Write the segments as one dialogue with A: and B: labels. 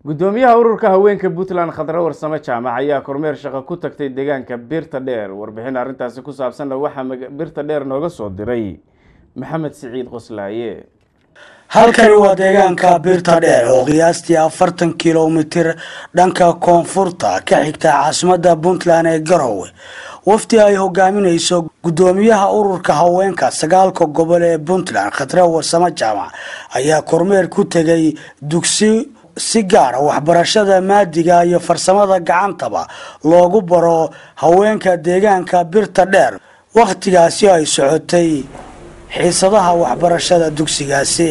A: gudoomiyaha ururka haweenka puntland khadre warsame jaamac ayaa kormeer shaqo ku tagtay deegaanka birta dheer warbixin arrintaasi ku saabsanna waxaa birta dheer nooga soo diray maxamed siciid qoslaaye
B: halkani waa deegaanka birta dheer oo qiyaastii afartan kilomitir dhanka koonfurta ka xigta caasimadda puntland ee garowe wafdi ay hogaaminayso gudoomiyaha ururka haweenka sagaalka gobol ee puntland khadre warsame jaamac ayaa kormeer ku tegay dugsi si gaara waxbarashada maadiga iyo farsamada gacantaba loogu baro haweenka deegaanka birta dheer wakhtigaasi ay socotay xiisadaha waxbarashada dugsigaasi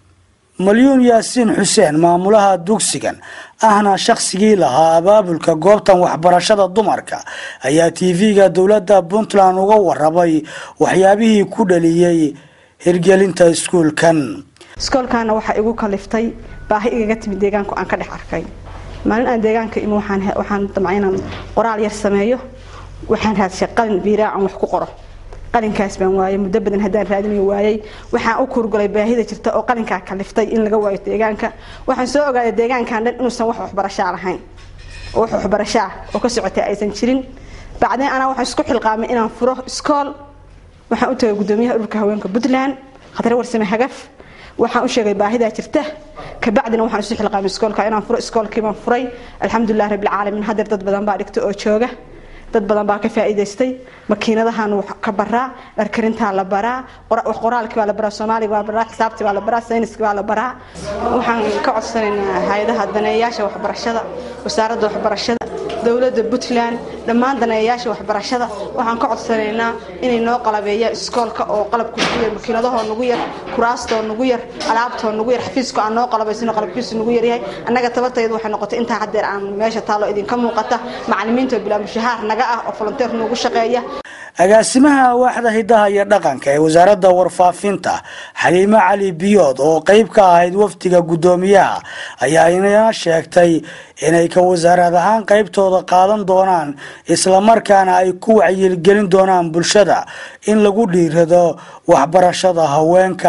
B: malyuun yaasiin xuseen maamulaha dugsigan ahna shaqsigii lahaa abaabulka goobtan waxbarashada dumarka ayaa tv-ga dowladda puntland uga warabay waxyaabihii ku dhaliyey hirgelinta iskuulkan
C: iskoolkaana waxaa igu kaliftay baahi igaga timid deegaanku aan ka dhex arkay maalin aan deegaanka imi waxaan damcay inaan qoraal yar sameeyo waxaan raadshay qalin biiraacan wax ku qoro qalinkaas baan waayay muddo badan haddaan raadinayo waayay waxaan u kurgulay baahida jirta oo qalinkaa kaliftay in laga waayo deegaanka waxaan soo ogaaday deegaankan dhan inuusan wax waxbarashaa lahayn oo wax waxbarashaa oo ka socotay aysan jirin bacdeen anaa waxaan isku xilqaamay inaan furo iskool waxaan u tagay gudoomiyaha ururka haweenka puntland khadre warsame hagaf waxaan u sheegay baahidaa jirta kabacdina waxaan isu xilqaamay iskoolka inaan furo iskoolkii baan furay alxamdulilah rabbilcaalamiin hadeer dad badan baa dhigta oo jooga dad badan baa ka faa'iidaystay makiinadahan ka baraa dharkarintaa la baraa qoraalkii baa la baraa soomaaliga baa la baraa xisaabtii baa la baraa sayniskii baa la baraa waxaan ka codsanaynaa hay-adaha daneeyayaasha waxbarashada wasaaradda waxbarashada dowladda puntland dhammaan daneeyayaasha waxbarashada waxaan ka codsanaynaa inay noo qalabeeyaan iskoolka oo qalabku nagu yar makiinadahoo nagu yar kuraastoo nagu yar alaabtoo nagu yar xafiiska aan noo qalabaysano qalabkiisu nagu yaryahay annaga tabartaydu waxay noqotay intaa hadeer aan meesha taalo idinka muuqata macalimiinta bilaa mushahaar naga ah oo volonteer noogu shaqeeya
B: agaasimaha waaxda hidaha iyo dhaqanka ee wasaaradda warfaafinta xaliimo cali biyood oo qeyb ka ahayd wafdiga guddoomiyaha ayaa ina sheegtay inay ka wasaarad ahaan qeybtooda qaadan doonaan islamarkaana ay ku wacyilgelin doonaan bulshada in lagu dhiirado waxbarashada haweenka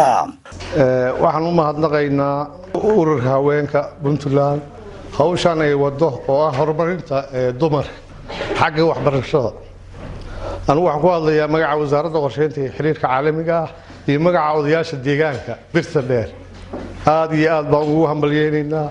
D: waxaan u mahadnaqaynaa ururka haweenka puntland hawshan ay wado oo ah horumarinta dumarka xagga waxbarashada anugu waxaan ku hadlayaa magaca wasaaradda qorsheynta iyo xiriirka caalamiga ah iyo magaca odayaasha deegaanka birta dheer aada iyo aad baan ugu hambalyeynaynaa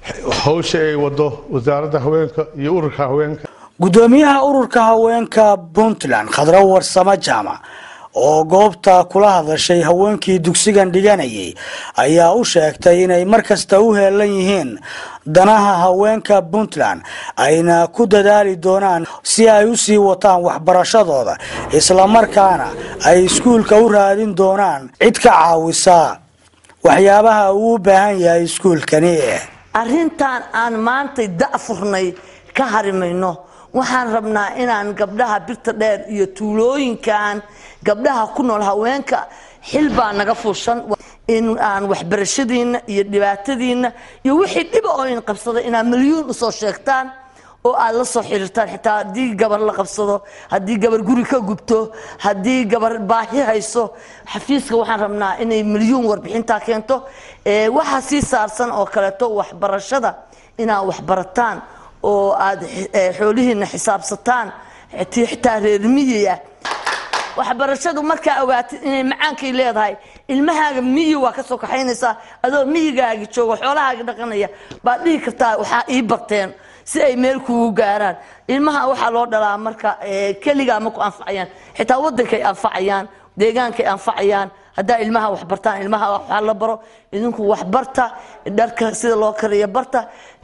D: hawsha ay wado wasaaradda haweenka iyo ururka haweenka
B: guddoomiyaha ururka haweenka puntland khadre warsame jaamac oo goobta kula hadashay haweenkii dugsigan dhiganayay ayaa u sheegtay inay markasta u heelan yihiin danaha haweenka puntland ayna ku dadaali doonaan si ay u sii wataan waxbarashadooda islamarkaana ay iskuulka u raadin doonaan cid ka caawisa waxyaabaha uu u baahan yahay iskuulkani
E: arrintan aan maantay da'furnay ka harimayno waxaan rabnaa inaan gabdhaha birta dheer iyo tuulooyinkan gabdhaha ku nool haweenka xil baa naga fuushan in aan waxbarashadiinna iyo dhibaatadiinna iyo wixii dhiba oo in qabsada inaad milyuun usoo sheegtaan oo aad la soo xiriirtaan xitaa haddii gabar la qabsado haddii gabar guri ka gubto haddii gabar baahi hayso xafiiska waxaan rabnaa inay milyuun warbixintaa keento waxaa sii saarsan oo kaleeto waxbarashada inaad waxbarataan oo aad xoolihiina xisaabsataan xitaa reermiyiya waxbarashadu markaa ogaatid inay macaankay leedahay ilmahaaga miyi waa ka soo kaxaynaysaa adoo miyigaagi joogo xoolahaagi dhaqanaya baad dhihi kartaa waxaa ii barteen si ay meel kugu gaaraan ilmaha waxaa loo dhalaa marka keligaa ma ku anfacayaan xitaa wadankay anfacayaan deegaankay anfacayaan haddaa ilmaha waxbartaan ilmaha waxaa la baro idinku waxbarta dharka sida loo kariyo barta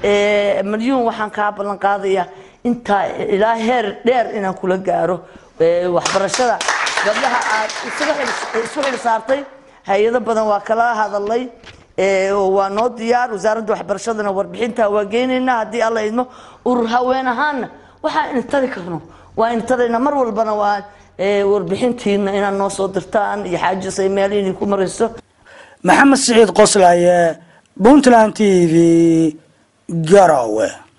E: malyuun waxaan kaa ballan qaadayaa intaa ilaa heer dheer inaan kula gaaro waxbarashada gabdhaha aad isu xil saartay hay-ado badan waa kala hadalay waa noo diyaar wasaaradda waxbarashadana warbixinta waa geynaynaa haddii alla idmo urur haween ahaana waxaa intari karno waa intarayna mar walbana waa warbixintiina inaad noo soo dirtaan iyo xaajis ay meel idinku marayso
B: maxamed siciid qoslaaye puntland t v garowe